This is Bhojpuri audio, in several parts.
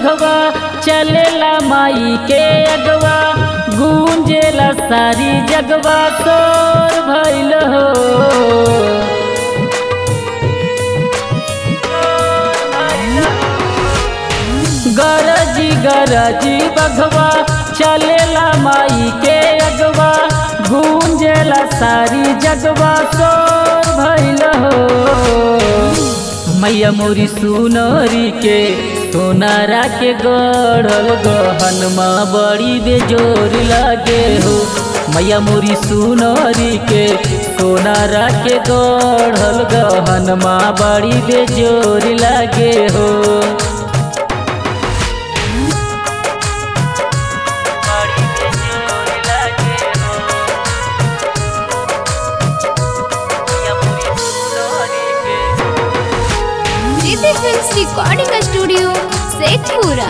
बघवा चलेला माई के अगवा गूंजेला सारी जगवा तोर भइल हो गरजी गरजी बघवा चलेला माई के अगवा गूंजेला सारी जगवा तोर भइल हो मैया मोरी सुनरी के सोनारा के गढ़ल गहनमा बड़ी बेजोर लागे हो मैया मोरी सुनरी के सोनारा के गढ़ल गहनमा बड़ी बेजोर लागे हो बड़ी बेजोर लागे हो मैया मोरी सुनरी के Riddhi films recording studio Sheikhpura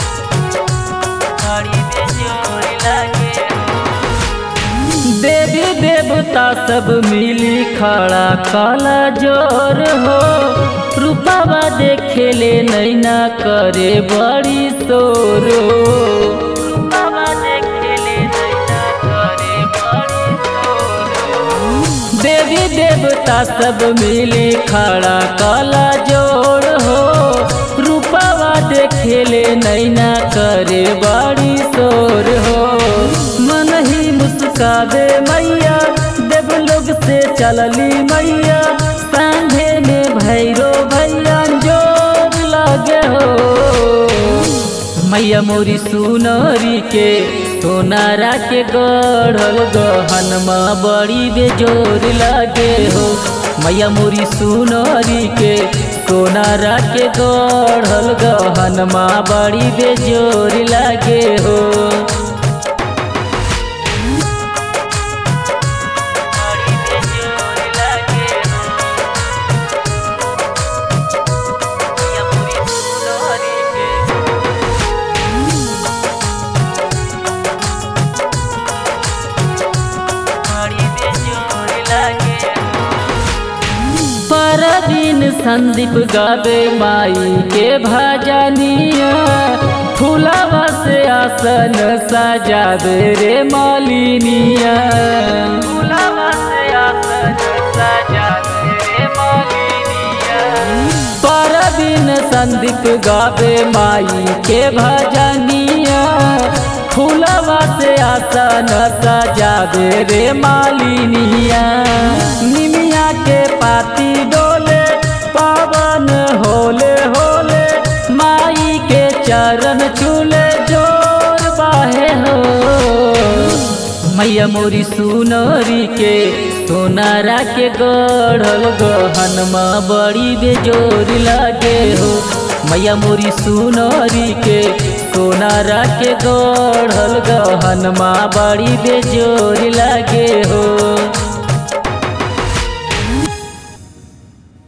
देवी देवता सब मिली खड़ा काला जोर हो रूपावा देखेले नैना करे बड़ी शोर हो रूपावा देखेले नैना करे बड़ी शोर हो। देवी देवता सब मिली खड़ा काला जोड़ हो रूपावा देखेले नैना करे बड़ी शोर हो मन ही मुस्कावे मैया देव लोग से चलली मैया सांझे में भैरो भैया जोर लगे हो मैया मोरी सुनरी के सोनारा के गढ़ल गहनमा बड़ी बेजोर लागे हो मैया मोरी सुनरी के सोनारा के गढ़ल गहनमा बड़ी बेजोर लागे हो बड़ी बेजोर लागे हो मैया मोरी सुनरी के परदीन संदीप गावे माई के भजनिया फूलवा से आसन सजावे रे मालिनिया फूलवा से आसन सजावे रे मालिनिया परदीन संदीप गावे माई के भजनिया फूलवा से आसन सजावे रे मालिनिया निमिया के पाती डोले पावन होले होले माई के चरण चूले जोर बाहे हो मैया मोरी सुनरी के सोनारा के गढ़ल गहनमा बड़ी बेजोर लागे हो मैया मोरी सुनरी के सोनारा के गढ़ल गहनमा बड़ी बेजोर लागे हो